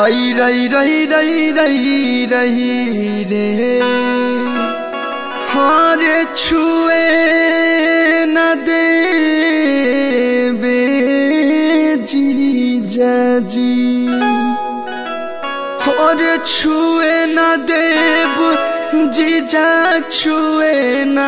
रही रही रही रही रही रही रे हारे छुए न दे बे जीजा जी और छुए न देव जीजा छुए न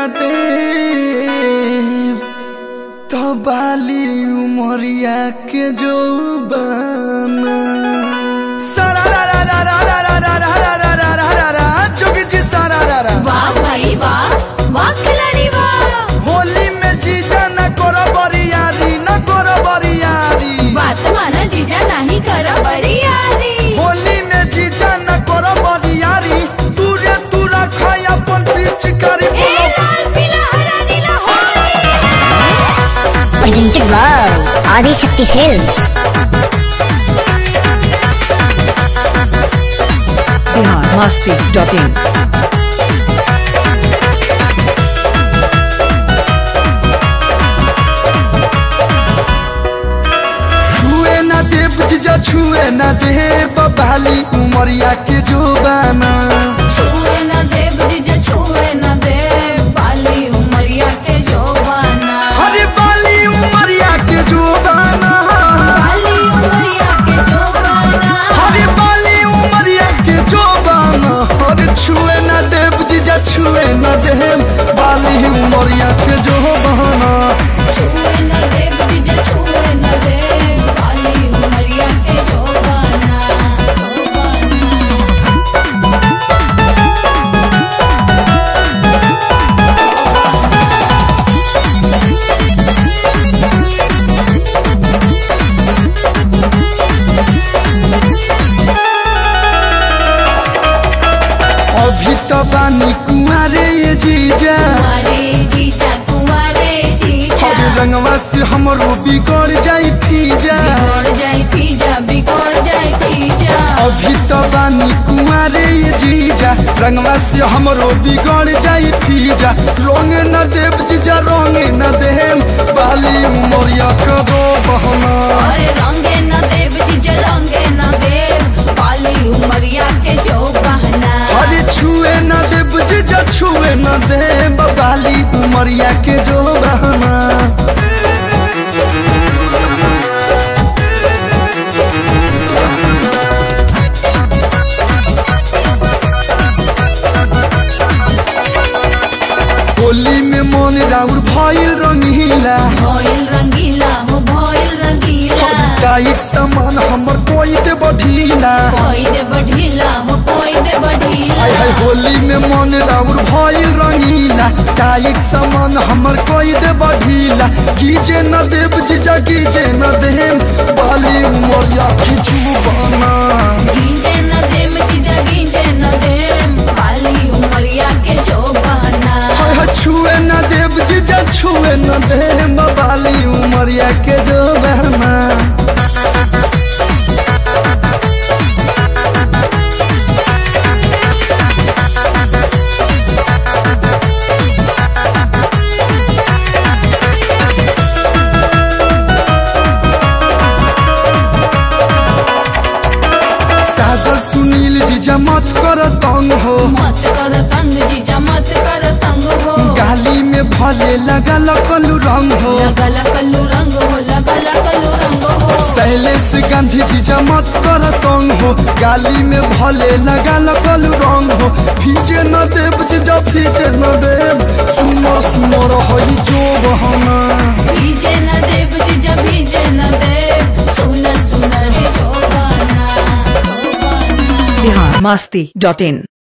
देव तो बाली उमरिया के जो बना सारा रा रा रा रा रा रा रा रा रा रा रा रा रा रा जोगी जी सारा रा रा वाह भाई वाह वाह खिलाड़ी वाह होली में जीजा न करो बरियारी न करो बरियारी बात माना जीजा नहीं करा बड़ी यारी होली में जीजा न करो बरियारी तू रे तू रखा अपन पिचकारी ए बोलो लाल पीला हरा नीला Holi presented by Adi Shakti Films. biharmasti.in छुए न देव जीजा छुए न देव बाली उमरिया के जोबाना छुए न देव जीजा छुए न देव बाली उमरिया के जोबाना हरे बाली उमरिया के जोबाना बाली उमरिया के जोबाना हरे बाली उमरिया के जोबाना हरे छुए न देव जीजा छुए न देव बाली उमरिया के जोबाना छुए न देव जीजा छुए न देव बाली उमरिया के जोबाना जोबाना अभी तो बानी कुआरे ये जीजा कुंवारे जीजा कुंवारे जीजा हरे रंगवा से हमरो बिगड़ जाई फीजा बिगड़ जाए फीजा बिगड़ जाए फीजा अभी तो बानी कुआरे ये जीजा रंगवा से हमरो बिगड़ जाई फीजा रंग न देव जीजा रंग न देम बाली उमरिया करो बहना अरे रंगे न देव जीजा रंगे न देव बाली उमरिया के जो बहना अरे छुए न देव जीजा छुए न देम बाली उमरिया के जो बहना होली में मन राउर भइल रंगीला भोइल रंगीला हो भोइल रंगीला टाइट सामान हमर कोई दे बढ़ीला कोई दे बढ़ीला हो कोई दे बढ़ीला आय हाय होली में मन राउर भइल रंगीला टाइट सामान हमर कोई दे बढ़ीला गीजे न देव जीजा गीजे न देम बाली उमरिया खिचू बना गीजे न देव जीजा गीजे न देव बाली उमरिया के जो बहना हाय हाय छुए न देव जीजा छुए न देम बाली उमरिया के जो बहना सागर सुनील जीजा मत कर तंग हो मत कर तंग जीजा मत कर तंग हो गाली में भले लगा लकलू रंग हो लगल कल्लू रंग हो लगल कल्लू रंग हो शैलेश गांधी जीजा मत कर तंग हो गाली में भले लगा लकलू रंग हो फीजे न देव जीजा फीजे न देव सुनो सुनो रही जो बहना भीजे न देव जीजा भीजे न देव सुनर सुनर है जो बहना जो बहना biharmasti.in